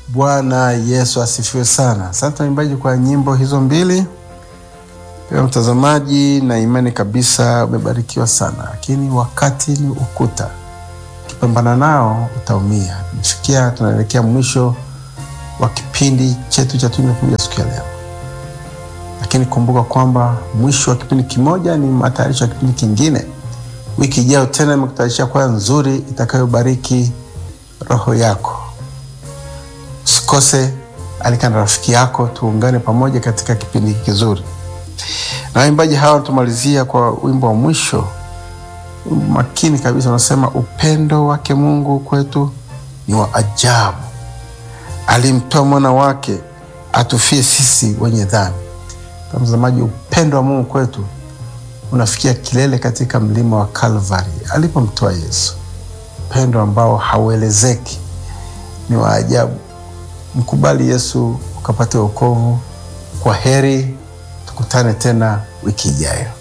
Bwana Yesu asifiwe sana. Asante waimbaji kwa nyimbo hizo mbili. Pia mtazamaji, na imani kabisa umebarikiwa sana, lakini wakati ni ukuta, ukipambana nao utaumia. Tumefikia, tunaelekea mwisho wa kipindi chetu cha Tunu Kuja siku ya leo, lakini kumbuka kwamba mwisho wa kipindi kimoja ni matayarisho ya kipindi kingine. Wiki ijayo tena imekutayarishia kwaya nzuri itakayobariki roho yako. Usikose, alika na rafiki yako, tuungane pamoja katika kipindi kizuri. Na waimbaji hawa tumalizia kwa wimbo wa mwisho makini kabisa, unasema upendo wake Mungu kwetu ni wa ajabu, alimtoa mwana wake atufie sisi wenye dhambi. Mtazamaji, upendo wa Mungu kwetu unafikia kilele katika mlima wa Kalvari alipomtoa Yesu, upendo ambao hauelezeki, ni wa ajabu. Mkubali Yesu ukapate wokovu. Kwa heri, tukutane tena wiki ijayo.